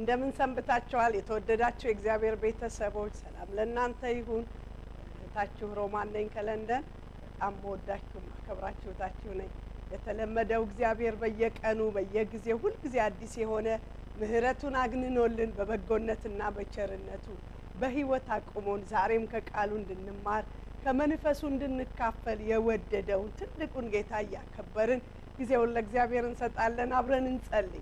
እንደምን ሰንብታችኋል? የተወደዳችሁ የእግዚአብሔር ቤተሰቦች ሰላም ለእናንተ ይሁን። እህታችሁ ሮማን ነኝ ከለንደን። በጣም መወዳችሁ ማከብራችሁ እህታችሁ ነኝ። የተለመደው እግዚአብሔር በየቀኑ በየጊዜው ሁልጊዜ አዲስ የሆነ ምሕረቱን አግንኖልን በበጎነትና በቸርነቱ በሕይወት አቁሞን ዛሬም ከቃሉ እንድንማር ከመንፈሱ እንድንካፈል የወደደውን ትልቁን ጌታ እያከበርን ጊዜውን ለእግዚአብሔር እንሰጣለን። አብረን እንጸልይ።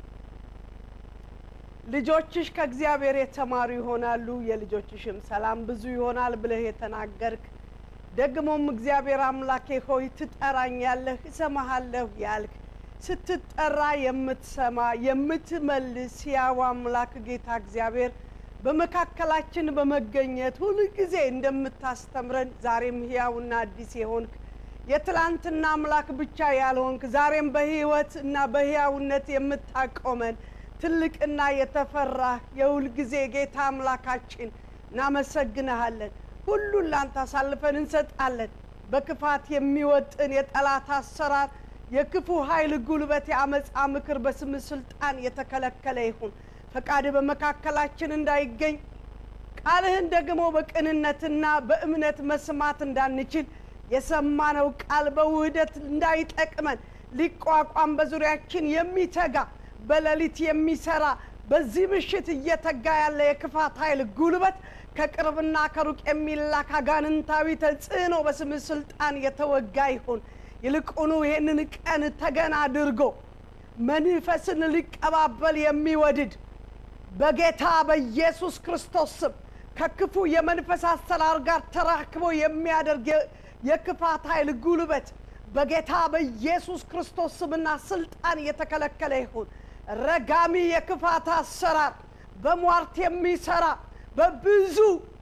ልጆችሽ ከእግዚአብሔር የተማሩ ይሆናሉ፣ የልጆችሽም ሰላም ብዙ ይሆናል ብለህ የተናገርክ ደግሞም እግዚአብሔር አምላኬ ሆይ ትጠራኛለህ፣ እሰማሃለሁ ያልክ ስትጠራ የምትሰማ የምትመልስ ሕያው አምላክ ጌታ እግዚአብሔር በመካከላችን በመገኘት ሁል ጊዜ እንደምታስተምረን ዛሬም ሕያውና አዲስ የሆንክ የትላንትና አምላክ ብቻ ያልሆንክ ዛሬም በሕይወት እና በሕያውነት የምታቆመን ትልቅና የተፈራህ የሁል ጊዜ ጌታ አምላካችን እናመሰግንሃለን። ሁሉን ላንተ አሳልፈን እንሰጣለን። በክፋት የሚወጥን የጠላት አሰራር፣ የክፉ ኃይል ጉልበት፣ የአመፃ ምክር በስም ስልጣን የተከለከለ ይሁን። ፈቃድ በመካከላችን እንዳይገኝ ቃልህን ደግሞ በቅንነትና በእምነት መስማት እንዳንችል የሰማነው ቃል በውህደት እንዳይጠቅመን ሊቋቋም በዙሪያችን የሚተጋ በሌሊት የሚሰራ በዚህ ምሽት እየተጋ ያለ የክፋት ኃይል ጉልበት ከቅርብና ከሩቅ የሚላክ አጋንንታዊ ተጽዕኖ በስምህ ስልጣን የተወጋ ይሁን። ይልቁኑ ይህንን ቀን ተገን አድርጎ መንፈስን ሊቀባበል የሚወድድ በጌታ በኢየሱስ ክርስቶስ ስም ከክፉ የመንፈስ አሰራር ጋር ተራክቦ የሚያደርግ የክፋት ኃይል ጉልበት በጌታ በኢየሱስ ክርስቶስ ስምና ስልጣን የተከለከለ ይሁን። ረጋሚ የክፋት አሰራር በሟርት የሚሰራ በብዙ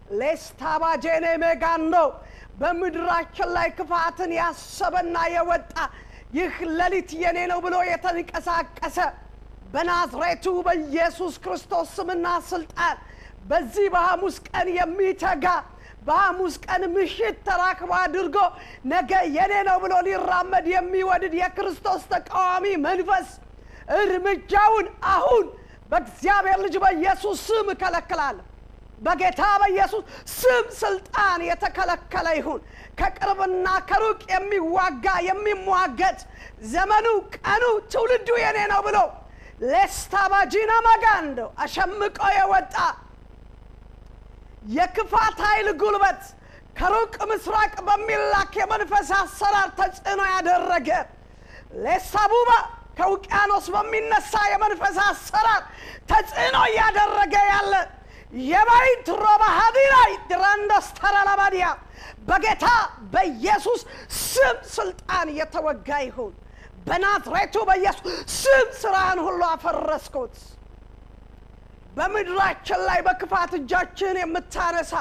ሌስታባጄኔ ሜጋን ነው በምድራችን ላይ ክፋትን ያሰበና የወጣ ይህ ሌሊት የኔ ነው ብሎ የተንቀሳቀሰ በናዝሬቱ በኢየሱስ ክርስቶስ ስምና ስልጣን በዚህ በሐሙስ ቀን የሚተጋ በሐሙስ ቀን ምሽት ተራክቦ አድርጎ ነገ የኔ ነው ብሎ ሊራመድ የሚወድድ የክርስቶስ ተቃዋሚ መንፈስ እርምጃውን አሁን በእግዚአብሔር ልጅ በኢየሱስ ስም እከለክላለሁ። በጌታ በኢየሱስ ስም ስልጣን የተከለከለ ይሁን። ከቅርብና ከሩቅ የሚዋጋ የሚሟገት ዘመኑ፣ ቀኑ፣ ትውልዱ የኔ ነው ብሎ ሌስታባጂና መጋንዶ አሸምቆ የወጣ የክፋት ኃይል ጉልበት ከሩቅ ምስራቅ በሚላክ የመንፈስ አሰራር ተጽዕኖ ያደረገ ሌሳቡባ ከውቅያኖስ በሚነሳ የመንፈስ አሰራር ተጽዕኖ እያደረገ ያለ የባይት ሮባ ሀዲራይ ድራንዶስ ተራላባዲያ በጌታ በኢየሱስ ስም ስልጣን የተወጋ ይሁን። በናዝሬቱ በኢየሱስ ስም ስራህን ሁሉ አፈረስኩት። በምድራችን ላይ በክፋት እጃችን የምታነሳ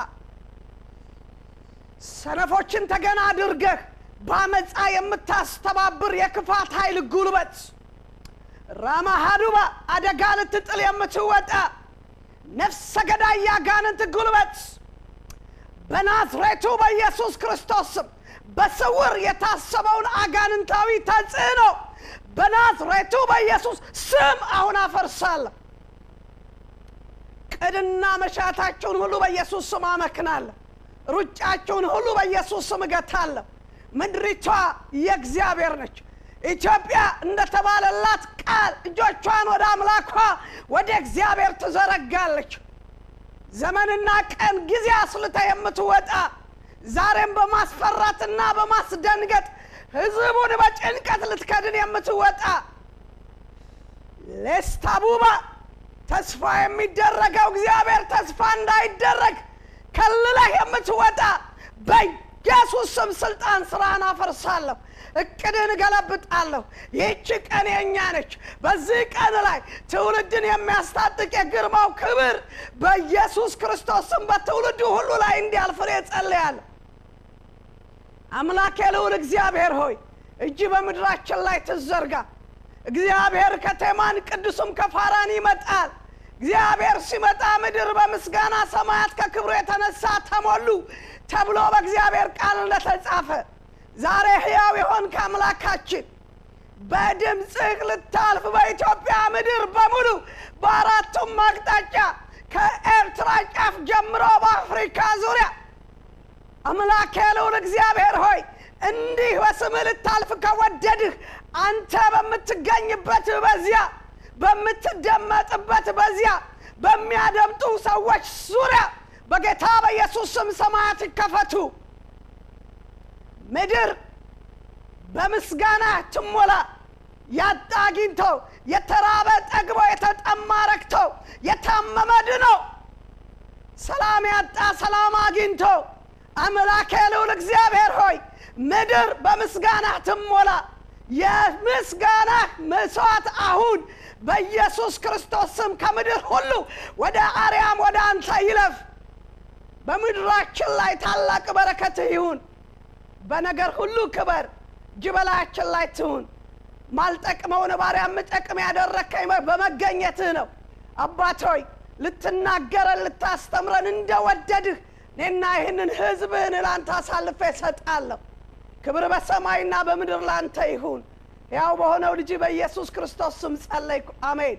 ሰነፎችን ተገና አድርገህ በአመፃ የምታስተባብር የክፋት ኃይል ጉልበት ራማሃዱባ አደጋ ልትጥል የምትወጣ ነፍሰ ገዳይ ያጋንንት ጉልበት በናዝሬቱ በኢየሱስ ክርስቶስ ስም በስውር የታሰበውን አጋንንታዊ ተጽዕኖ በናዝሬቱ በኢየሱስ ስም አሁን አፈርሳለሁ። ቅድና መሻታችሁን ሁሉ በኢየሱስ ስም አመክናለሁ። ሩጫችሁን ሁሉ በኢየሱስ ስም እገታለሁ። ምድሪቷ የእግዚአብሔር ነች። ኢትዮጵያ እንደተባለላት ቃል እጆቿን ወደ አምላኳ ወደ እግዚአብሔር ትዘረጋለች። ዘመንና ቀን ጊዜ አስልታ የምትወጣ ዛሬም በማስፈራትና በማስደንገጥ ሕዝቡን በጭንቀት ልትከድን የምትወጣ ሌስታቡባ ተስፋ የሚደረገው እግዚአብሔር ተስፋ እንዳይደረግ ከልለህ የምትወጣ በኢየሱስ ስም ስልጣን ስራን አፈርሳለሁ። እቅድን እገለብጣለሁ። ይህች ቀን የእኛ ነች። በዚህ ቀን ላይ ትውልድን የሚያስታጥቅ የግርማው ክብር በኢየሱስ ክርስቶስ ስም በትውልዱ ሁሉ ላይ እንዲያልፍ እኔ ጸልያለሁ። አምላኬ ልዑል እግዚአብሔር ሆይ እጅ በምድራችን ላይ ትዘርጋ። እግዚአብሔር ከቴማን ቅዱስም ከፋራን ይመጣል። እግዚአብሔር ሲመጣ ምድር በምስጋና ሰማያት ከክብሩ የተነሳ ተሞሉ ተብሎ በእግዚአብሔር ቃል እንደተጻፈ ዛሬ ሕያው የሆንክ አምላካችን በድምፅህ ልታልፍ በኢትዮጵያ ምድር በሙሉ በአራቱም አቅጣጫ ከኤርትራ ጫፍ ጀምሮ በአፍሪካ ዙሪያ አምላክ ያለውን እግዚአብሔር ሆይ እንዲህ በስምህ ልታልፍ ከወደድህ አንተ በምትገኝበት በዚያ በምትደመጥበት በዚያ በሚያደምጡ ሰዎች ዙሪያ በጌታ በኢየሱስ ስም ሰማያት ይከፈቱ። ምድር በምስጋና ትሞላ። ያጣ አግኝቶ፣ የተራበ ጠግቦ፣ የተጠማ ረክቶ፣ የታመመ ድኖ፣ ሰላም ያጣ ሰላም አግኝቶ አምላክ ልዑል እግዚአብሔር ሆይ ምድር በምስጋና ትሞላ። የምስጋና መስዋዕት አሁን በኢየሱስ ክርስቶስ ስም ከምድር ሁሉ ወደ አርያም ወደ አንተ ይለፍ። በምድራችን ላይ ታላቅ በረከትህ ይሁን። በነገር ሁሉ ክበር፣ እጅ በላያችን ላይ ትሁን። ማልጠቅመውን ባሪያ የምጠቅም ያደረግከኝ በመገኘትህ ነው። አባት ሆይ ልትናገረን ልታስተምረን እንደወደድህ እኔና ይህንን ሕዝብህን ለአንተ አሳልፌ እሰጣለሁ። ክብር በሰማይና በምድር ላንተ ይሁን። ያው በሆነው ልጅ በኢየሱስ ክርስቶስ ስም ጸለይኩ፣ አሜን።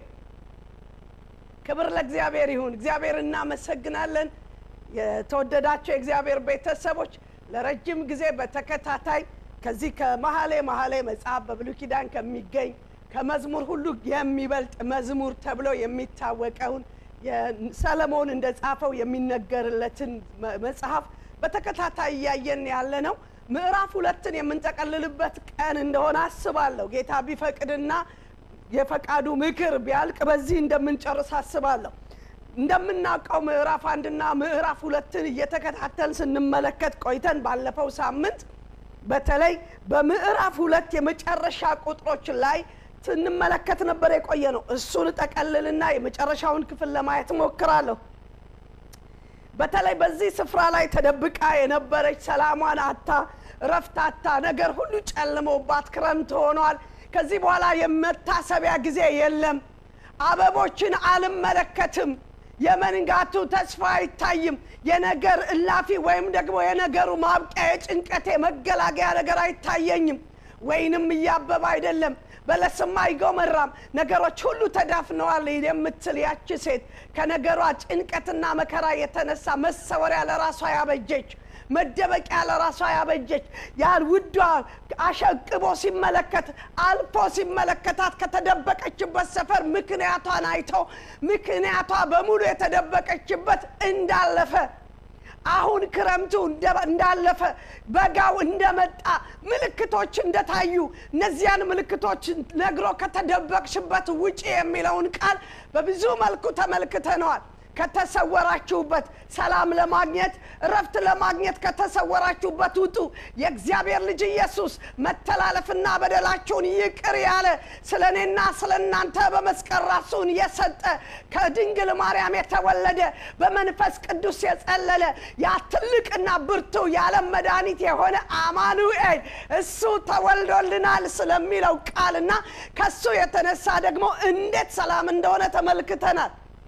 ክብር ለእግዚአብሔር ይሁን። እግዚአብሔር እናመሰግናለን። የተወደዳቸው የእግዚአብሔር ቤተሰቦች ለረጅም ጊዜ በተከታታይ ከዚህ ከመሀሌ መሀሌ መጽሐፍ በብሉይ ኪዳን ከሚገኝ ከመዝሙር ሁሉ የሚበልጥ መዝሙር ተብሎ የሚታወቀውን ሰለሞን እንደ ጻፈው የሚነገርለትን መጽሐፍ በተከታታይ እያየን ያለ ነው። ምዕራፍ ሁለትን የምንጠቀልልበት ቀን እንደሆነ አስባለሁ። ጌታ ቢፈቅድና የፈቃዱ ምክር ቢያልቅ በዚህ እንደምንጨርስ አስባለሁ። እንደምናውቀው ምዕራፍ አንድና ምዕራፍ ሁለትን እየተከታተል ስንመለከት ቆይተን ባለፈው ሳምንት በተለይ በምዕራፍ ሁለት የመጨረሻ ቁጥሮች ላይ ስንመለከት ነበር የቆየ ነው። እሱን ጠቀልልና የመጨረሻውን ክፍል ለማየት ሞክራለሁ። በተለይ በዚህ ስፍራ ላይ ተደብቃ የነበረች ሰላሟን አታ እረፍት አታ ነገር ሁሉ ጨልሞባት ክረምት ሆኗል። ከዚህ በኋላ የመታሰቢያ ጊዜ የለም። አበቦችን አልመለከትም። የመንጋቱ ተስፋ አይታይም። የነገር እላፊ ወይም ደግሞ የነገሩ ማብቂያ የጭንቀቴ መገላገያ ነገር አይታየኝም። ወይንም እያበበ አይደለም፣ በለስም አይጎመራም፣ ነገሮች ሁሉ ተዳፍነዋል የምትል ያቺ ሴት ከነገሯ ጭንቀትና መከራ የተነሳ መሰወሪያ ለራሷ ያበጀች መደበቂያ ለራሷ ያበጀች ያን ውዷ አሸቅቦ ሲመለከት አልፎ ሲመለከታት ከተደበቀችበት ሰፈር ምክንያቷን አይቶ ምክንያቷ በሙሉ የተደበቀችበት እንዳለፈ አሁን ክረምቱ እንዳለፈ በጋው እንደመጣ ምልክቶች እንደታዩ እነዚያን ምልክቶች ነግሮ ከተደበቅሽበት ውጪ የሚለውን ቃል በብዙ መልኩ ተመልክተነዋል። ከተሰወራችሁበት ሰላም ለማግኘት እረፍት ለማግኘት ከተሰወራችሁበት ውጡ። የእግዚአብሔር ልጅ ኢየሱስ መተላለፍና በደላችሁን ይቅር ያለ ስለ እኔና ስለ እናንተ በመስቀል ራሱን የሰጠ ከድንግል ማርያም የተወለደ በመንፈስ ቅዱስ የጸለለ ያ ትልቅና ብርቱ የዓለም መድኃኒት የሆነ አማኑኤል እሱ ተወልዶልናል ስለሚለው ቃልና ከሱ የተነሳ ደግሞ እንዴት ሰላም እንደሆነ ተመልክተናል።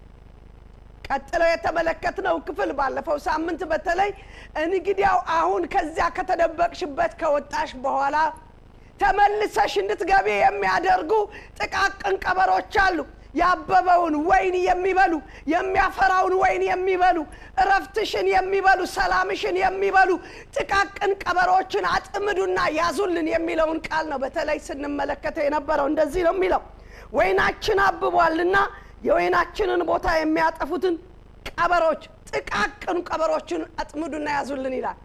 ቀጥለው የተመለከትነው ክፍል ባለፈው ሳምንት በተለይ እንግዲያው አሁን ከዚያ ከተደበቅሽበት ከወጣሽ በኋላ ተመልሰሽ እንድትገቢ የሚያደርጉ ጥቃቅን ቀበሮች አሉ። ያበበውን ወይን የሚበሉ የሚያፈራውን ወይን የሚበሉ እረፍትሽን የሚበሉ ሰላምሽን የሚበሉ ጥቃቅን ቀበሮችን አጥምዱና ያዙልን የሚለውን ቃል ነው በተለይ ስንመለከተው የነበረው። እንደዚህ ነው የሚለው ወይናችን አብቧልና የወይናችንን ቦታ የሚያጠፉትን ቀበሮች ጥቃቅን ቀበሮችን አጥምዱና ያዙልን ይላል።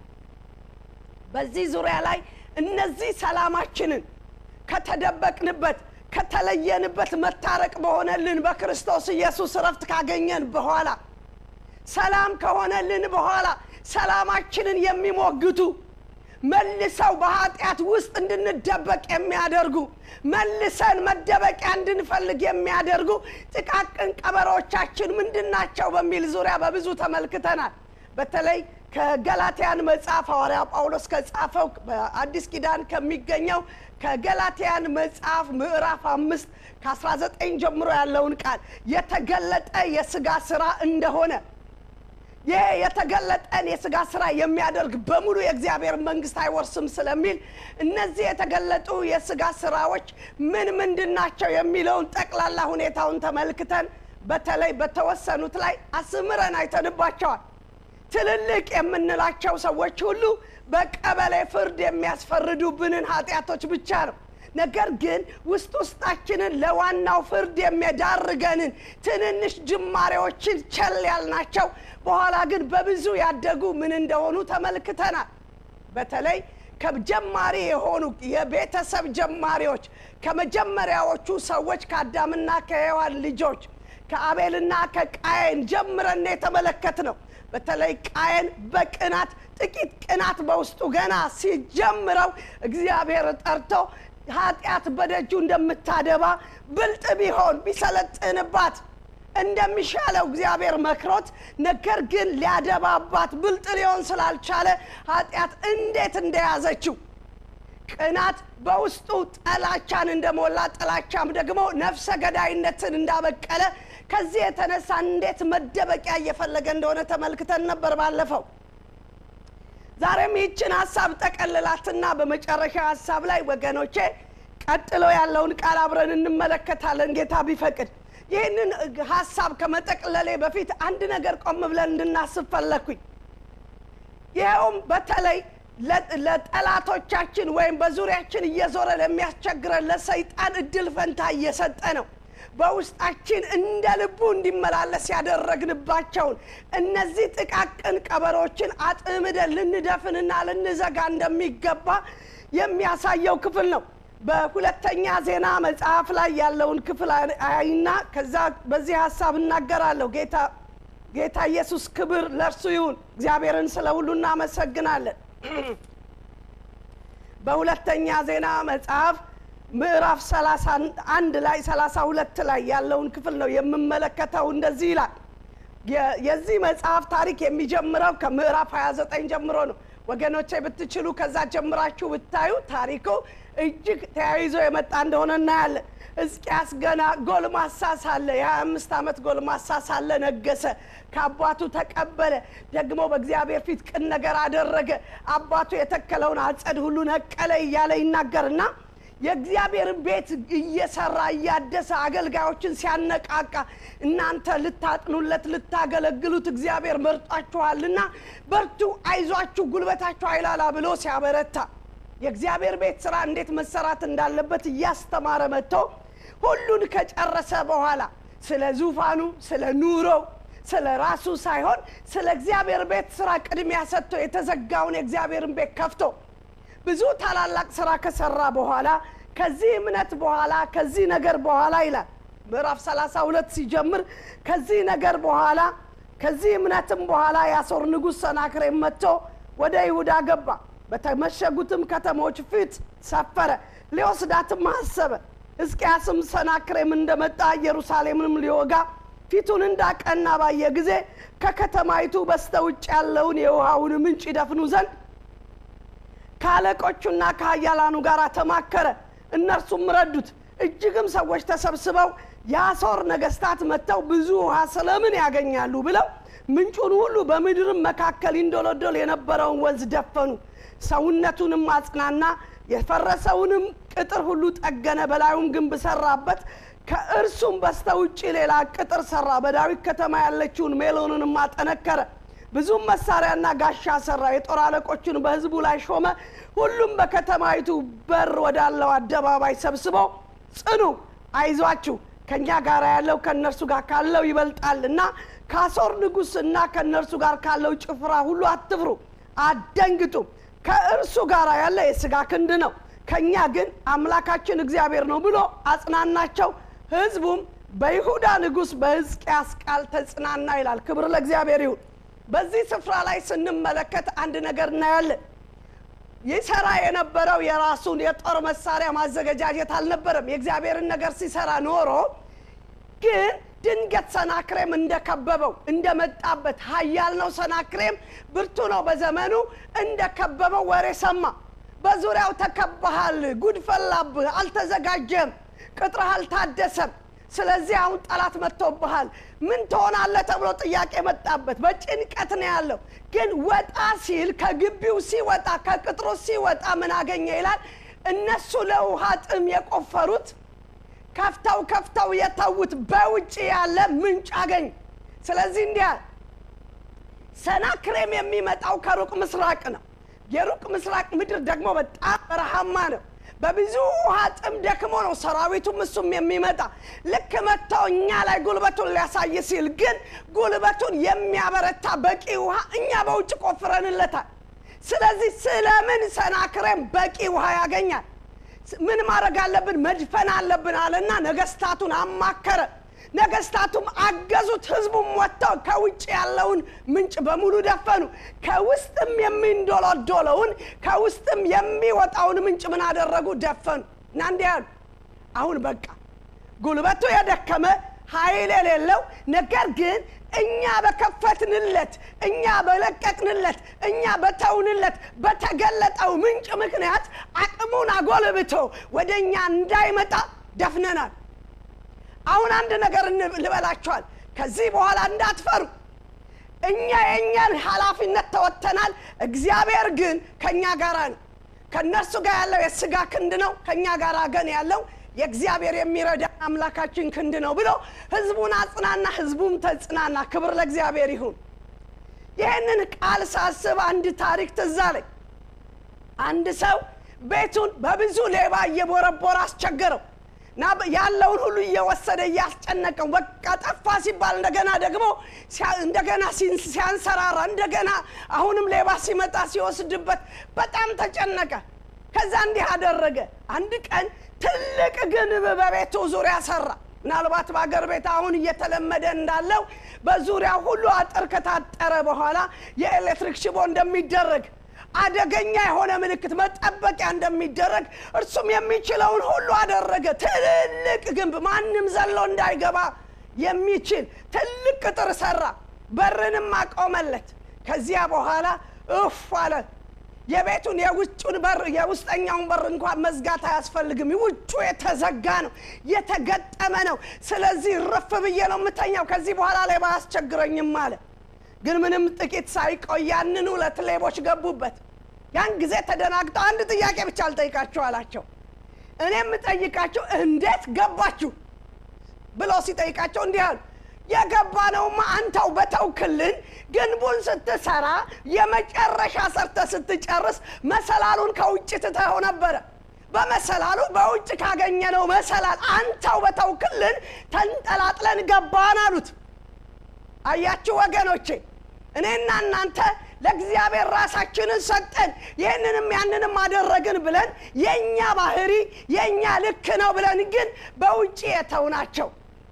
በዚህ ዙሪያ ላይ እነዚህ ሰላማችንን ከተደበቅንበት ከተለየንበት መታረቅ በሆነልን በክርስቶስ ኢየሱስ እረፍት ካገኘን በኋላ ሰላም ከሆነልን በኋላ ሰላማችንን የሚሞግቱ መልሰው በኃጢአት ውስጥ እንድንደበቅ የሚያደርጉ መልሰን መደበቂያ እንድንፈልግ የሚያደርጉ ጥቃቅን ቀበሮቻችን ምንድን ናቸው በሚል ዙሪያ በብዙ ተመልክተናል። በተለይ ከገላትያን መጽሐፍ ሐዋርያ ጳውሎስ ከጻፈው በአዲስ ኪዳን ከሚገኘው ከገላትያን መጽሐፍ ምዕራፍ አምስት ከ19 ጀምሮ ያለውን ቃል የተገለጠ የስጋ ስራ እንደሆነ ይሄ የተገለጠን የስጋ ስራ የሚያደርግ በሙሉ የእግዚአብሔር መንግስት አይወርስም ስለሚል እነዚህ የተገለጡ የስጋ ስራዎች ምን ምንድን ናቸው የሚለውን ጠቅላላ ሁኔታውን ተመልክተን በተለይ በተወሰኑት ላይ አስምረን አይተንባቸዋል። ትልልቅ የምንላቸው ሰዎች ሁሉ በቀበሌ ፍርድ የሚያስፈርዱብንን ኃጢአቶች ብቻ ነው። ነገር ግን ውስጥ ውስጣችንን ለዋናው ፍርድ የሚዳርገንን ትንንሽ ጅማሬዎችን ቸል ያልናቸው በኋላ ግን በብዙ ያደጉ ምን እንደሆኑ ተመልክተናል። በተለይ ከጀማሪ የሆኑ የቤተሰብ ጀማሪዎች ከመጀመሪያዎቹ ሰዎች ከአዳምና ከሔዋን ልጆች ከአቤልና ከቃየን ጀምረን የተመለከት ነው። በተለይ ቃየን በቅናት ጥቂት ቅናት በውስጡ ገና ሲጀምረው እግዚአብሔር ጠርቶ ኃጢአት በደጁ እንደምታደባ ብልጥ ቢሆን ቢሰለጥንባት እንደሚሻለው እግዚአብሔር መክሮት፣ ነገር ግን ሊያደባባት ብልጥ ሊሆን ስላልቻለ ኃጢአት እንዴት እንደያዘችው ቅናት በውስጡ ጠላቻን እንደሞላ ጥላቻም ደግሞ ነፍሰ ገዳይነትን እንዳበቀለ ከዚህ የተነሳ እንዴት መደበቂያ እየፈለገ እንደሆነ ተመልክተን ነበር ባለፈው። ዛሬም ይህችን ሀሳብ ጠቀልላትና በመጨረሻ ሀሳብ ላይ ወገኖቼ ቀጥሎ ያለውን ቃል አብረን እንመለከታለን ጌታ ቢፈቅድ። ይህንን ሀሳብ ከመጠቅለሌ በፊት አንድ ነገር ቆም ብለን እንድናስብ ፈለግኩኝ። ይኸውም በተለይ ለጠላቶቻችን ወይም በዙሪያችን እየዞረ ለሚያስቸግረን ለሰይጣን እድል ፈንታ እየሰጠ ነው። በውስጣችን እንደ ልቡ እንዲመላለስ ያደረግንባቸውን እነዚህ ጥቃቅን ቀበሮችን አጥምደን ልንደፍንና ልንዘጋ እንደሚገባ የሚያሳየው ክፍል ነው። በሁለተኛ ዜና መጽሐፍ ላይ ያለውን ክፍል አይና ከዛ በዚህ ሀሳብ እናገራለሁ። ጌታ ጌታ ኢየሱስ ክብር ለእርሱ ይሁን። እግዚአብሔርን ስለ ሁሉ እናመሰግናለን። በሁለተኛ ዜና መጽሐፍ ምዕራፍ ሰላሳ አንድ ላይ ሰላሳ ሁለት ላይ ያለውን ክፍል ነው የምመለከተው። እንደዚህ ይላል። የዚህ መጽሐፍ ታሪክ የሚጀምረው ከምዕራፍ 29 ጀምሮ ነው። ወገኖቼ ብትችሉ ከዛ ጀምራችሁ ብታዩ ታሪኩ እጅግ ተያይዞ የመጣ እንደሆነ እናያለን። ሕዝቅያስ ገና ጎልማሳ ሳለ የሀያ አምስት ዓመት ጎልማሳ ሳለ ነገሰ። ከአባቱ ተቀበለ። ደግሞ በእግዚአብሔር ፊት ቅን ነገር አደረገ። አባቱ የተከለውን አጸድ ሁሉ ነቀለ እያለ ይናገርና የእግዚአብሔርን ቤት እየሰራ እያደሰ አገልጋዮችን ሲያነቃቃ እናንተ ልታጥኑለት ልታገለግሉት እግዚአብሔር መርጧችኋልና በርቱ፣ አይዟችሁ፣ ጉልበታችሁ አይላላ ብሎ ሲያበረታ የእግዚአብሔር ቤት ስራ እንዴት መሰራት እንዳለበት እያስተማረ መጥቶ ሁሉን ከጨረሰ በኋላ ስለ ዙፋኑ፣ ስለ ኑሮው፣ ስለ ራሱ ሳይሆን ስለ እግዚአብሔር ቤት ስራ ቅድሚያ ሰጥቶ የተዘጋውን የእግዚአብሔርን ቤት ከፍቶ ብዙ ታላላቅ ስራ ከሰራ በኋላ ከዚህ እምነት በኋላ ከዚህ ነገር በኋላ ይላል ምዕራፍ ሰላሳ ሁለት ሲጀምር ከዚህ ነገር በኋላ ከዚህ እምነትም በኋላ የአሦር ንጉሥ ሰናክሬም መጥቶ ወደ ይሁዳ ገባ። በተመሸጉትም ከተሞች ፊት ሰፈረ፣ ሊወስዳትም አሰበ። ሕዝቅያስም ሰናክሬም እንደመጣ ኢየሩሳሌምንም ሊወጋ ፊቱን እንዳቀና ባየ ጊዜ ከከተማይቱ በስተ ውጭ ያለውን የውሃውን ምንጭ ይደፍኑ ዘንድ ከአለቆቹና ከኃያላኑ ጋር ተማከረ። እነርሱም ረዱት። እጅግም ሰዎች ተሰብስበው የአሦር ነገስታት መጥተው ብዙ ውሃ ስለምን ያገኛሉ ብለው ምንጩን ሁሉ በምድርም መካከል ይንዶለዶል የነበረውን ወንዝ ደፈኑ። ሰውነቱንም አጽናና፣ የፈረሰውንም ቅጥር ሁሉ ጠገነ፣ በላዩም ግንብ ሰራበት። ከእርሱም በስተ ውጭ ሌላ ቅጥር ሰራ። በዳዊት ከተማ ያለችውን ሜሎንንም አጠነከረ። ብዙም መሳሪያና ጋሻ ሰራ። የጦር አለቆችን በሕዝቡ ላይ ሾመ። ሁሉም በከተማይቱ በር ወዳለው አደባባይ ሰብስበው ጽኑ፣ አይዟችሁ ከእኛ ጋር ያለው ከእነርሱ ጋር ካለው ይበልጣል እና ከአሦር ንጉሥ እና ከእነርሱ ጋር ካለው ጭፍራ ሁሉ አትፍሩ፣ አደንግጡ። ከእርሱ ጋር ያለ የሥጋ ክንድ ነው፣ ከእኛ ግን አምላካችን እግዚአብሔር ነው ብሎ አጽናናቸው። ሕዝቡም በይሁዳ ንጉሥ በሕዝቅያስ ቃል ተጽናና ይላል። ክብር ለእግዚአብሔር ይሁን። በዚህ ስፍራ ላይ ስንመለከት አንድ ነገር እናያለን። ይሰራ የነበረው የራሱን የጦር መሳሪያ ማዘገጃጀት አልነበረም። የእግዚአብሔርን ነገር ሲሰራ ኖሮ ግን ድንገት ሰናክሬም እንደከበበው እንደመጣበት ኃያል ነው ሰናክሬም ብርቱ ነው በዘመኑ እንደከበበው ወሬ ሰማ። በዙሪያው ተከባሃል፣ ጉድ ፈላብህ፣ አልተዘጋጀም፣ ቅጥርህ አልታደሰም፣ ስለዚህ አሁን ጠላት መጥቶብሃል፣ ምን ትሆናለህ ተብሎ ጥያቄ መጣበት። በጭንቀት ነው ያለው። ግን ወጣ ሲል ከግቢው ሲወጣ ከቅጥሩ ሲወጣ ምን አገኘ ይላል። እነሱ ለውሃ ጥም የቆፈሩት ከፍተው ከፍተው የተዉት በውጭ ያለ ምንጭ አገኝ። ስለዚህ እንዲህ አለ፣ ሰናክሬም የሚመጣው ከሩቅ ምስራቅ ነው። የሩቅ ምስራቅ ምድር ደግሞ በጣም በረሃማ ነው። በብዙ ውሃ ጥም ደክሞ ነው ሰራዊቱም እሱም የሚመጣ ልክ መጥተው እኛ ላይ ጉልበቱን ሊያሳይ ሲል ግን ጉልበቱን የሚያበረታ በቂ ውሃ እኛ በውጭ ቆፍረንለታል። ስለዚህ ስለምን ሰናክሬም በቂ ውሃ ያገኛል? ምን ማድረግ አለብን? መድፈን አለብን አለና ነገስታቱን አማከረ። ነገስታቱም አገዙት። ህዝቡም ወጥተው ከውጭ ያለውን ምንጭ በሙሉ ደፈኑ። ከውስጥም የሚንዶለዶለውን ከውስጥም የሚወጣውን ምንጭ ምን አደረጉ? ደፈኑ እና እንዲህ ያሉ አሁን በቃ ጉልበቱ የደከመ ኃይል የሌለው ነገር ግን እኛ በከፈትንለት እኛ በለቀቅንለት እኛ በተውንለት በተገለጠው ምንጭ ምክንያት አቅሙን አጎልብቶ ወደ እኛ እንዳይመጣ ደፍነናል። አሁን አንድ ነገር ልበላችኋል። ከዚህ በኋላ እንዳትፈሩ። እኛ የእኛን ኃላፊነት ተወጥተናል። እግዚአብሔር ግን ከእኛ ጋር ነው። ከእነርሱ ጋር ያለው የስጋ ክንድ ነው፣ ከእኛ ጋር ግን ያለው የእግዚአብሔር የሚረዳ አምላካችን ክንድ ነው ብሎ ህዝቡን አጽናና፣ ህዝቡም ተጽናና። ክብር ለእግዚአብሔር ይሁን። ይህንን ቃል ሳስብ አንድ ታሪክ ትዝ አለኝ። አንድ ሰው ቤቱን በብዙ ሌባ እየቦረቦረ አስቸገረው እና ያለውን ሁሉ እየወሰደ እያስጨነቀው በቃ ጠፋ ሲባል እንደገና ደግሞ እንደገና ሲያንሰራራ እንደገና አሁንም ሌባ ሲመጣ ሲወስድበት በጣም ተጨነቀ። ከዛ እንዲህ አደረገ። አንድ ቀን ትልቅ ግንብ በቤቱ ዙሪያ ሰራ። ምናልባት በአገር ቤት አሁን እየተለመደ እንዳለው በዙሪያ ሁሉ አጥር ከታጠረ በኋላ የኤሌክትሪክ ሽቦ እንደሚደረግ አደገኛ የሆነ ምልክት መጠበቂያ እንደሚደረግ እርሱም የሚችለውን ሁሉ አደረገ። ትልቅ ግንብ ማንም ዘሎ እንዳይገባ የሚችል ትልቅ ቅጥር ሰራ። በርንም አቆመለት። ከዚያ በኋላ እፍ አለ። የቤቱን የውጩን በር የውስጠኛውን በር እንኳን መዝጋት አያስፈልግም። ውጩ የተዘጋ ነው፣ የተገጠመ ነው። ስለዚህ ረፍ ብዬ ነው የምተኛው። ከዚህ በኋላ ሌባ አያስቸግረኝም አለ። ግን ምንም ጥቂት ሳይቆይ ያንን ሁለት ሌቦች ገቡበት። ያን ጊዜ ተደናግጠው አንድ ጥያቄ ብቻ አልጠይቃችሁ አላቸው። እኔ የምጠይቃችሁ እንዴት ገባችሁ ብሎ ሲጠይቃቸው እንዲህ አሉ። የገባነውማ አንተው በተውክልን ግንቡን ስትሰራ የመጨረሻ ሰርተ ስትጨርስ መሰላሉን ከውጭ ትተኸው ነበረ። በመሰላሉ በውጭ ካገኘነው መሰላል አንተው በተውክልን ተንጠላጥለን ገባን አሉት። አያችሁ ወገኖቼ፣ እኔና እናንተ ለእግዚአብሔር ራሳችንን ሰጠን፣ ይህንንም ያንንም አደረግን ብለን የእኛ ባህሪ የእኛ ልክ ነው ብለን ግን በውጭ የተውናቸው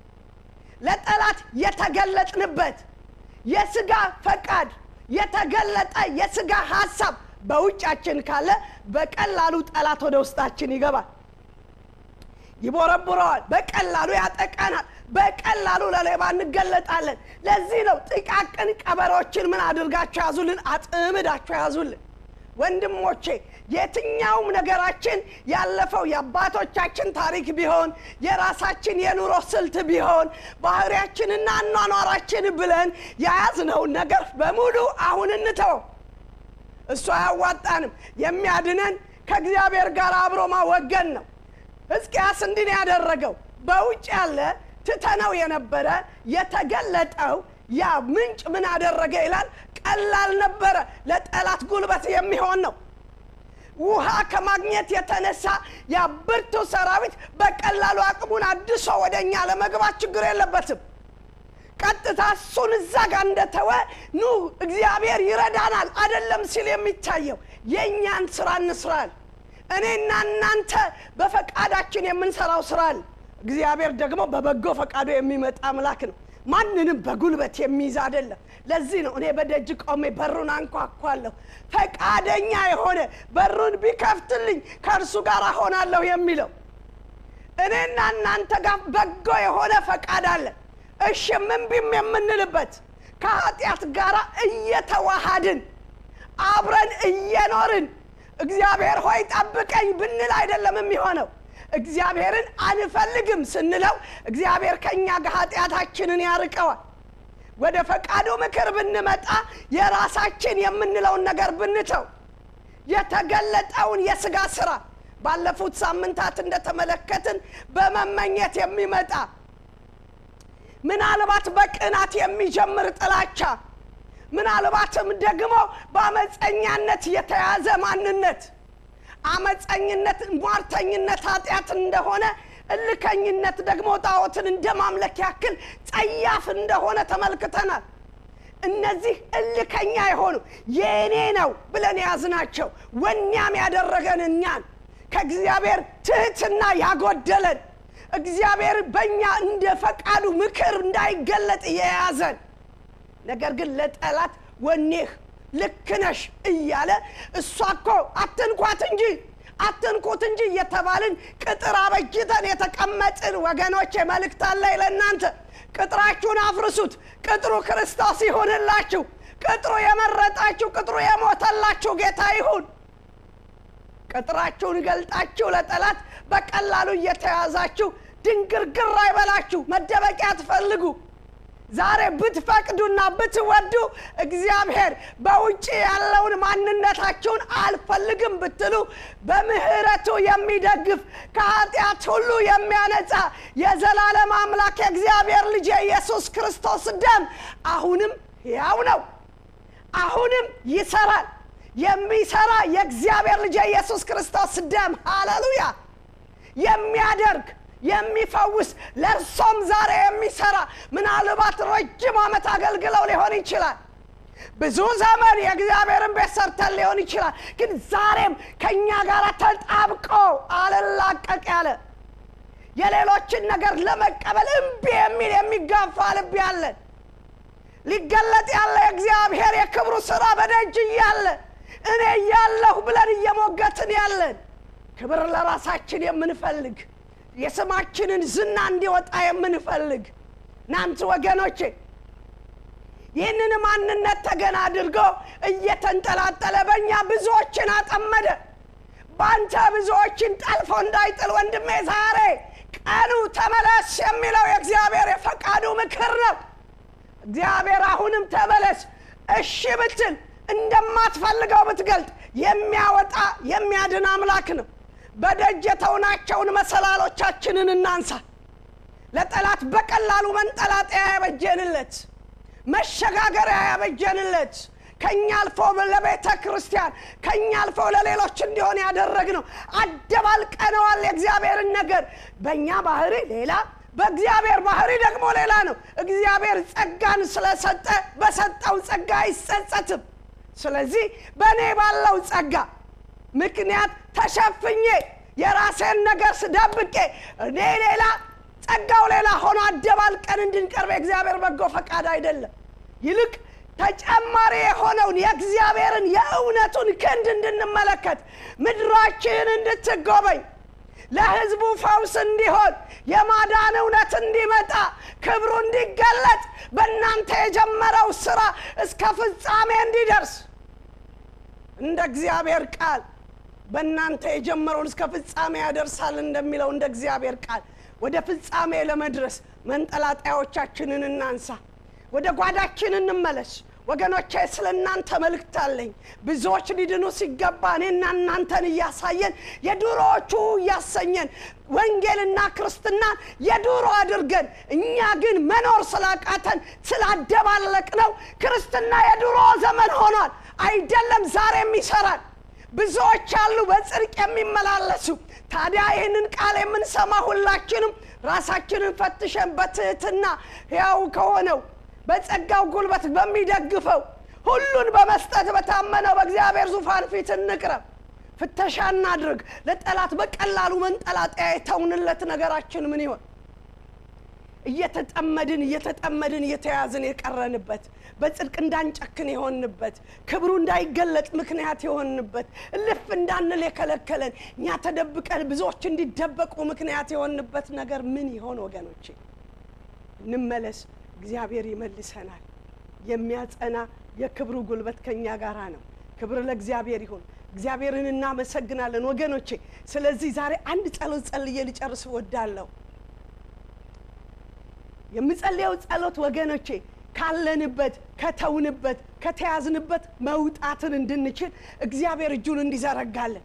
ለጠላት የተገለጥንበት የስጋ ፈቃድ የተገለጠ የስጋ ሀሳብ በውጫችን ካለ በቀላሉ ጠላት ወደ ውስጣችን ይገባል፣ ይቦረቡረዋል፣ በቀላሉ ያጠቃናል፣ በቀላሉ ለሌባ እንገለጣለን። ለዚህ ነው ጥቃቅን ቀበሮችን ምን አድርጋችሁ ያዙልን? አጥምዳችሁ ያዙልን። ወንድሞቼ የትኛውም ነገራችን ያለፈው የአባቶቻችን ታሪክ ቢሆን የራሳችን የኑሮ ስልት ቢሆን ባህሪያችንና አኗኗራችን ብለን የያዝነውን ነገር በሙሉ አሁን እንተው። እሱ አያዋጣንም። የሚያድነን ከእግዚአብሔር ጋር አብሮ ማወገን ነው። ሕዝቅያስ እንዲህ ነው ያደረገው። በውጭ ያለ ትተነው የነበረ የተገለጠው ያ ምንጭ ምን አደረገ ይላል። ቀላል ነበረ፣ ለጠላት ጉልበት የሚሆን ነው። ውሃ ከማግኘት የተነሳ ያ ብርቱ ሰራዊት በቀላሉ አቅሙን አድሶ ወደ እኛ ለመግባት ችግር የለበትም። ቀጥታ እሱን እዛ ጋር እንደተወ ኑ እግዚአብሔር ይረዳናል አይደለም ሲል የሚታየው የእኛን ስራ እንስራል። እኔና እናንተ በፈቃዳችን የምንሰራው ስራል። እግዚአብሔር ደግሞ በበጎ ፈቃዱ የሚመጣ አምላክ ነው። ማንንም በጉልበት የሚይዝ አይደለም። ለዚህ ነው እኔ በደጅ ቆሜ በሩን አንኳኳለሁ፣ ፈቃደኛ የሆነ በሩን ቢከፍትልኝ ከእርሱ ጋር እሆናለሁ የሚለው። እኔና እናንተ ጋር በጎ የሆነ ፈቃድ አለ። እሺ እምቢም የምንልበት ከኃጢአት ጋር እየተዋሃድን አብረን እየኖርን እግዚአብሔር ሆይ ጠብቀኝ ብንል አይደለም የሚሆነው። እግዚአብሔርን አንፈልግም ስንለው እግዚአብሔር ከእኛ ጋር ኃጢአታችንን ያርቀዋል። ወደ ፈቃዱ ምክር ብንመጣ የራሳችን የምንለውን ነገር ብንተው የተገለጠውን የስጋ ስራ ባለፉት ሳምንታት እንደተመለከትን በመመኘት የሚመጣ ምናልባት በቅናት የሚጀምር ጥላቻ ምናልባትም ደግሞ በአመፀኛነት የተያዘ ማንነት አመፀኝነት ሟርተኝነት ኃጢአት እንደሆነ እልከኝነት ደግሞ ጣዖትን እንደ ማምለክ ያክል ጸያፍ እንደሆነ ተመልክተናል እነዚህ እልከኛ የሆኑ የእኔ ነው ብለን የያዝናቸው ወኛም ያደረገን እኛን ከእግዚአብሔር ትህትና ያጎደለን እግዚአብሔር በእኛ እንደ ፈቃዱ ምክር እንዳይገለጥ የያዘን ነገር ግን ለጠላት ወኔህ ልክ ነሽ እያለ እሷ እኮ አትንኳት እንጂ አትንኩት እንጂ እየተባልን ቅጥር አበጅተን የተቀመጥን ወገኖቼ መልእክት አለኝ ለእናንተ ቅጥራችሁን አፍርሱት ቅጥሩ ክርስቶስ ይሁንላችሁ ቅጥሩ የመረጣችሁ ቅጥሩ የሞተላችሁ ጌታ ይሁን ቅጥራችሁን ገልጣችሁ ለጠላት በቀላሉ እየተያዛችሁ ድንግርግር አይበላችሁ መደበቂያ ትፈልጉ ዛሬ ብትፈቅዱና ብትወዱ እግዚአብሔር በውጭ ያለውን ማንነታችሁን አልፈልግም ብትሉ በምህረቱ የሚደግፍ ከኃጢአት ሁሉ የሚያነጻ የዘላለም አምላክ የእግዚአብሔር ልጅ የኢየሱስ ክርስቶስ ደም አሁንም ሕያው ነው አሁንም ይሰራል የሚሰራ የእግዚአብሔር ልጅ የኢየሱስ ክርስቶስ ደም ሃሌሉያ የሚያደርግ የሚፈውስ ለእርሶም ዛሬ የሚሰራ ምናልባት ረጅም ዓመት አገልግለው ሊሆን ይችላል ብዙ ዘመን የእግዚአብሔርን ቤት ሰርተን ሊሆን ይችላል ግን ዛሬም ከእኛ ጋር ተጣብቆ አልላቀቅ ያለ የሌሎችን ነገር ለመቀበል እምቢ የሚል የሚጋፋ ልብ ያለን ሊገለጥ ያለ የእግዚአብሔር የክብሩ ስራ በደጅ እያለ እኔ እያለሁ ብለን እየሞገትን ያለን ክብር ለራሳችን የምንፈልግ የስማችንን ዝና እንዲወጣ የምንፈልግ ናንት ወገኖቼ ይህንን ማንነት ተገን አድርጎ እየተንጠላጠለ በእኛ ብዙዎችን አጠመደ በአንተ ብዙዎችን ጠልፎ እንዳይጥል ወንድሜ ዛሬ ቀኑ ተመለስ የሚለው የእግዚአብሔር የፈቃዱ ምክር ነው እግዚአብሔር አሁንም ተመለስ እሺ ብትል እንደማትፈልገው ብትገልጥ የሚያወጣ የሚያድን አምላክ ነው በደጅ የተውናቸውን መሰላሎቻችንን እናንሳ ለጠላት በቀላሉ መንጠላጠያ ያበጀንለት መሸጋገሪያ ያበጀንለት ከኛ አልፎ ለቤተ ክርስቲያን ከኛ አልፎ ለሌሎች እንዲሆን ያደረግ ነው አደባልቀነዋል የእግዚአብሔርን ነገር በእኛ ባህሪ ሌላ በእግዚአብሔር ባህሪ ደግሞ ሌላ ነው እግዚአብሔር ጸጋን ስለሰጠ በሰጠው ጸጋ አይጸጸትም ስለዚህ በእኔ ባለው ጸጋ ምክንያት ተሸፍኜ የራሴን ነገር ስደብቄ እኔ ሌላ ጸጋው ሌላ ሆኖ አደባልቀን እንድንቀርብ የእግዚአብሔር በጎ ፈቃድ አይደለም ይልቅ ተጨማሪ የሆነውን የእግዚአብሔርን የእውነቱን ክንድ እንድንመለከት ምድራችን እንድትጎበኝ ለህዝቡ ፈውስ እንዲሆን የማዳን እውነት እንዲመጣ ክብሩ እንዲገለጥ በእናንተ የጀመረው ስራ እስከ ፍጻሜ እንዲደርስ እንደ እግዚአብሔር ቃል በእናንተ የጀመረውን እስከ ፍጻሜ ያደርሳል እንደሚለው እንደ እግዚአብሔር ቃል ወደ ፍጻሜ ለመድረስ መንጠላጣዮቻችንን እናንሳ ወደ ጓዳችን እንመለስ ወገኖቼ ስለ እናንተ መልእክት አለኝ ብዙዎች ሊድኑ ሲገባ እኔና እናንተን እያሳየን የድሮዎቹ እያሰኘን ወንጌልና ክርስትናን የድሮ አድርገን እኛ ግን መኖር ስላቃተን ስላደባለቅ ነው ክርስትና የድሮ ዘመን ሆኗል አይደለም ዛሬም ይሰራል ብዙዎች አሉ በጽድቅ የሚመላለሱ ታዲያ ይህንን ቃል የምንሰማ ሁላችንም ራሳችንን ፈትሸን በትህትና ሕያው ከሆነው በጸጋው ጉልበት በሚደግፈው ሁሉን በመስጠት በታመነው በእግዚአብሔር ዙፋን ፊት እንቅረብ ፍተሻ እናድርግ ለጠላት በቀላሉ መንጠላጠያ የተውንለት ነገራችን ምን ይሆን እየተጠመድን እየተጠመድን እየተያዝን የቀረንበት በጽድቅ እንዳንጨክን የሆንበት ክብሩ እንዳይገለጥ ምክንያት የሆንበት እልፍ እንዳንል የከለከለን እኛ ተደብቀን ብዙዎች እንዲደበቁ ምክንያት የሆንበት ነገር ምን ይሆን ወገኖቼ እንመለስ እግዚአብሔር ይመልሰናል የሚያጸና የክብሩ ጉልበት ከእኛ ጋር ነው ክብር ለእግዚአብሔር ይሁን እግዚአብሔርን እናመሰግናለን ወገኖቼ። ስለዚህ ዛሬ አንድ ጸሎት ጸልዬ ልጨርስ እወዳለሁ። የምጸልየው ጸሎት ወገኖቼ ካለንበት ከተውንበት ከተያዝንበት መውጣትን እንድንችል እግዚአብሔር እጁን እንዲዘረጋለን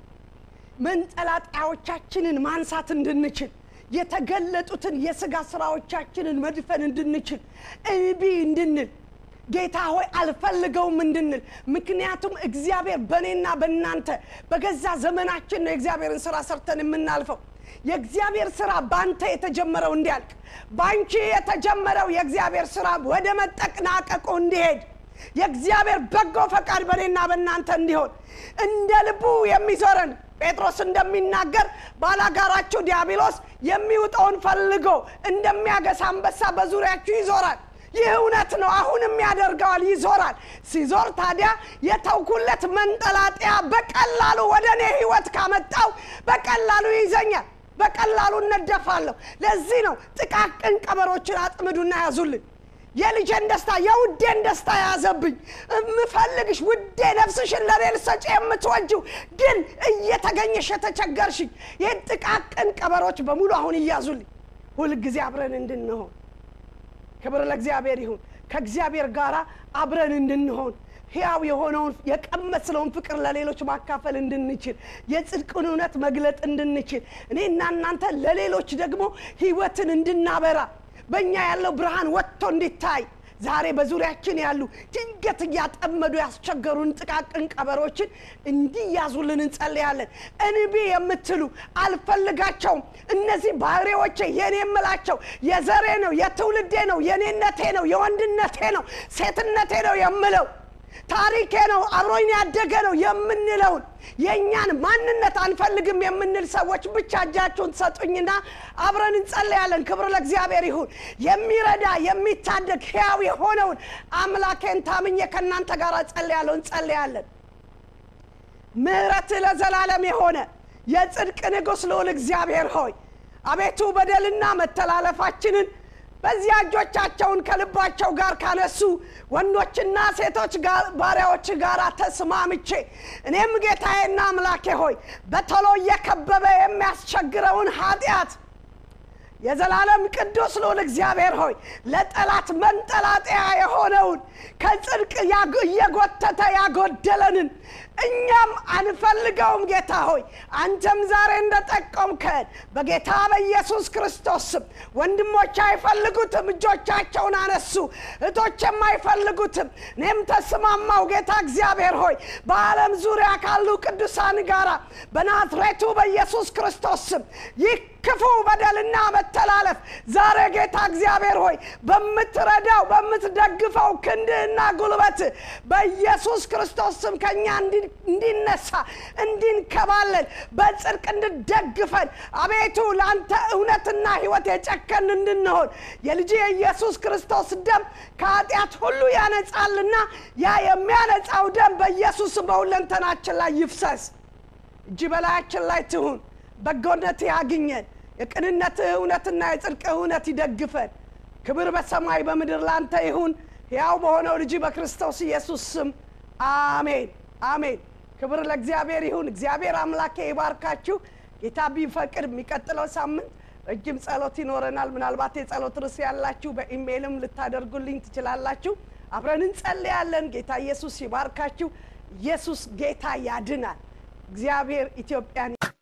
መንጠላጣዮቻችንን ማንሳት እንድንችል የተገለጡትን የስጋ ስራዎቻችንን መድፈን እንድንችል እምቢ እንድንል ጌታ ሆይ አልፈልገውም እንድንል ምክንያቱም እግዚአብሔር በእኔና በእናንተ በገዛ ዘመናችን ነው የእግዚአብሔርን ስራ ሰርተን የምናልፈው የእግዚአብሔር ስራ በአንተ የተጀመረው እንዲያልቅ በአንቺ የተጀመረው የእግዚአብሔር ስራ ወደ መጠቅናቀቁ እንዲሄድ የእግዚአብሔር በጎ ፈቃድ በእኔና በእናንተ እንዲሆን እንደ ልቡ የሚዞረን ጴጥሮስ እንደሚናገር ባላጋራችሁ ዲያብሎስ የሚውጠውን ፈልጎ እንደሚያገሳ አንበሳ በዙሪያችሁ ይዞራል ይህ እውነት ነው አሁንም ያደርገዋል ይዞራል ሲዞር ታዲያ የተውኩለት መንጠላጠያ በቀላሉ ወደ እኔ ህይወት ካመጣው በቀላሉ ይይዘኛል በቀላሉ እነደፋለሁ ለዚህ ነው ጥቃቅን ቀበሮችን አጥምዱና ያዙልኝ የልጄን ደስታ የውዴን ደስታ የያዘብኝ የምፈልግሽ ውዴ ነፍስሽን ለኔ ልሰጪ የምትወጂው ግን እየተገኘሽ የተቸገርሽኝ ይህን ጥቃቅን ቀበሮች በሙሉ አሁን እያዙልኝ ሁልጊዜ አብረን እንድንሆን ክብር ለእግዚአብሔር ይሁን ከእግዚአብሔር ጋር አብረን እንድንሆን ሕያው የሆነውን የቀመስለውን ፍቅር ለሌሎች ማካፈል እንድንችል የጽድቅን እውነት መግለጥ እንድንችል እኔና እናንተ ለሌሎች ደግሞ ህይወትን እንድናበራ በእኛ ያለው ብርሃን ወጥቶ እንዲታይ ዛሬ በዙሪያችን ያሉ ድንገት እያጠመዱ ያስቸገሩን ጥቃቅን ቀበሮችን እንዲያዙልን እንጸልያለን እንቢ የምትሉ አልፈልጋቸውም እነዚህ ባህሪዎቼ የኔ የምላቸው የዘሬ ነው የትውልዴ ነው የኔነቴ ነው የወንድነቴ ነው ሴትነቴ ነው የምለው ታሪኬ ነው አብሮኝ ያደገ ነው የምንለውን የእኛን ማንነት አንፈልግም የምንል ሰዎች ብቻ እጃችሁን ትሰጡኝና አብረን እንጸለያለን ክብር ለእግዚአብሔር ይሁን የሚረዳ የሚታደግ ሕያው የሆነውን አምላኬን ታምኜ ከእናንተ ጋር ጸለያለሁ እንጸለያለን ምህረት ለዘላለም የሆነ የጽድቅ ንጉሥ ልዑል እግዚአብሔር ሆይ አቤቱ በደልና መተላለፋችንን በዚያ እጆቻቸውን ከልባቸው ጋር ካነሱ ወንዶችና ሴቶች ባሪያዎች ጋር ተስማምቼ እኔም ጌታዬና አምላኬ ሆይ በቶሎ እየከበበ የሚያስቸግረውን ኃጢአት የዘላለም ቅዱስ ልዑል እግዚአብሔር ሆይ ለጠላት መንጠላጠያ የሆነውን ከጽድቅ እየጎተተ ያጎደለንን እኛም አንፈልገውም ጌታ ሆይ አንተም ዛሬ እንደጠቆምከን በጌታ በኢየሱስ ክርስቶስ ስም ወንድሞች አይፈልጉትም እጆቻቸውን አነሱ እህቶችም አይፈልጉትም እኔም ተስማማው ጌታ እግዚአብሔር ሆይ በዓለም ዙሪያ ካሉ ቅዱሳን ጋራ በናዝሬቱ በኢየሱስ ክርስቶስ ስም ይህ ክፉ በደልና መተላለፍ ዛሬ ጌታ እግዚአብሔር ሆይ በምትረዳው በምትደግፈው ክንድህና ጉልበት በኢየሱስ ክርስቶስ ስም ከእኛ እንዲነሳ እንዲንከባለል በጽድቅ እንድደግፈን አቤቱ ለአንተ እውነትና ህይወት የጨከን እንድንሆን የልጅ የኢየሱስ ክርስቶስ ደም ከኃጢአት ሁሉ ያነጻልና ያ የሚያነጻው ደም በኢየሱስ በሁለንተናችን ላይ ይፍሰስ እጅ በላያችን ላይ ትሁን በጎነት ያግኘን የቅንነትህ እውነትና የጽድቅ እውነት ይደግፈን ክብር በሰማይ በምድር ላንተ ይሁን ሕያው በሆነው ልጅ በክርስቶስ ኢየሱስ ስም አሜን አሜን ክብር ለእግዚአብሔር ይሁን እግዚአብሔር አምላኬ ይባርካችሁ ጌታ ቢፈቅድ የሚቀጥለው ሳምንት ረጅም ጸሎት ይኖረናል ምናልባት የጸሎት ርስ ያላችሁ በኢሜይልም ልታደርጉልኝ ትችላላችሁ አብረን እንጸልያለን ጌታ ኢየሱስ ይባርካችሁ ኢየሱስ ጌታ ያድናል እግዚአብሔር ኢትዮጵያን